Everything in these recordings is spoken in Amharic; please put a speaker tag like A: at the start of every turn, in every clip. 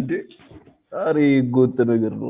A: እንዴ ኧረ ህገወጥ ነገር ነው።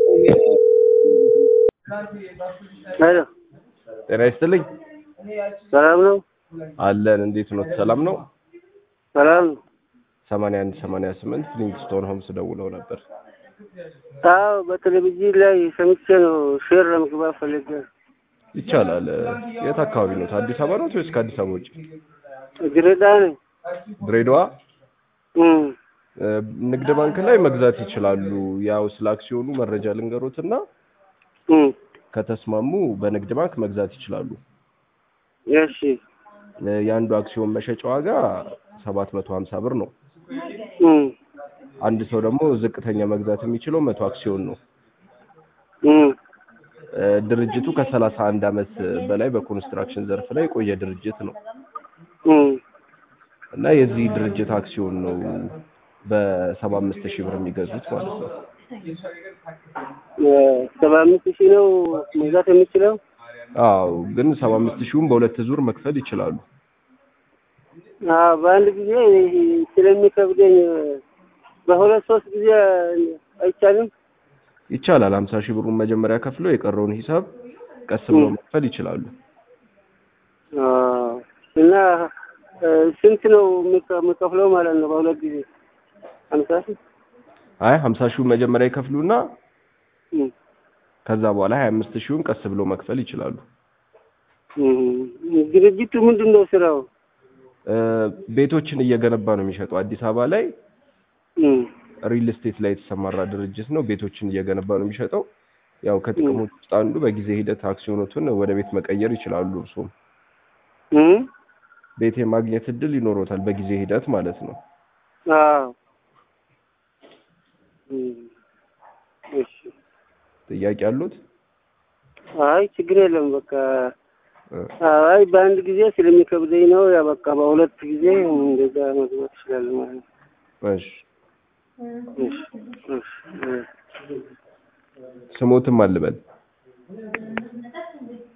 B: ሄሎ
A: ጤና ይስጥልኝ
B: ሰላም ነው?
A: አለን። እንዴት ነው? ሰላም ነው?
B: ሰላም ነው?
A: ሰማንያ አንድ ሰማንያ ስምንት ፍሊንግስቶን ሆምስ ደውለው ነበር።
B: አዎ በቴሌቪዥን ላይ ሰምቼ ነው ሼር ለመግባት ፈልጌ
A: ይቻላል። የት አካባቢ ነው? አዲስ አበባ ነው ወይስ ከአዲስ አበባ ውጭ?
B: ድሬዳዋ ነኝ።
A: ድሬዳዋ
B: እም፣
A: እ፣ ንግድ ባንክ ላይ መግዛት ይችላሉ። ያው ስለ አክሲዮኑ መረጃ ልንገሮትና
B: እም፣
A: ከተስማሙ በንግድ ባንክ መግዛት ይችላሉ።
B: እሺ
A: እ፣ የአንዱ አክሲዮን መሸጫ ዋጋ ሰባት መቶ ሀምሳ ብር ነው።
B: እም፣
A: አንድ ሰው ደግሞ ዝቅተኛ መግዛት የሚችለው መቶ አክሲዮን ነው።
B: እም፣
A: እ፣ ድርጅቱ ከሰላሳ አንድ አመት በላይ በኮንስትራክሽን ዘርፍ ላይ የቆየ ድርጅት ነው
B: እም፣
A: እና የዚህ ድርጅት አክሲዮን ነው በሰባ አምስት ሺህ ብር የሚገዙት ማለት ነው።
B: እ፣ ሰባ አምስት ሺህ ነው መግዛት የምችለው?
A: አዎ ግን ሰባ አምስት ሺውን በሁለት ዙር መክፈል ይችላሉ።
B: አዎ በአንድ ጊዜ ስለሚከብደኝ በሁለት ሶስት ጊዜ አይቻልም?
A: ይቻላል። ሀምሳ ሺህ ብሩን መጀመሪያ ከፍለው የቀረውን ሂሳብ ቀስ ብለው መክፈል ይችላሉ።
B: አዎ እና እ፣ ስንት ነው የምከ- የምከፍለው ማለት ነው በሁለት ጊዜ? ሀምሳ ሺህ
A: አይ ሀምሳ ሺውን መጀመሪያ ይከፍሉና
B: እም፣
A: ከዛ በኋላ ሀያ አምስት ሺውን ቀስ ብለው መክፈል ይችላሉ።
B: እም። ድርጅቱ ምንድን ነው ስራው?
A: እ፣ ቤቶችን እየገነባ ነው የሚሸጠው። አዲስ አበባ ላይ
B: እም፣
A: ሪል ስቴት ላይ የተሰማራ ድርጅት ነው። ቤቶችን እየገነባ ነው የሚሸጠው። ያው ከጥቅሞች ውስጥ አንዱ በጊዜ ሂደት አክሲዮኖቱን ወደ ቤት መቀየር ይችላሉ። እርሱም
B: እም፣
A: ቤት የማግኘት እድል ይኖሮታል በጊዜ ሂደት ማለት ነው።
B: አዎ እም፣ እሺ
A: ጥያቄ አሉት?
B: አይ ችግር የለም በቃ
A: እ፣
B: አይ በአንድ ጊዜ ስለሚከብደኝ ነው ያ በቃ በሁለት ጊዜ እንደዛ መግባት ይችላል ማለት ነው።
A: እሺ
B: እሺ እሺ እ።
A: ስሞትም አልበል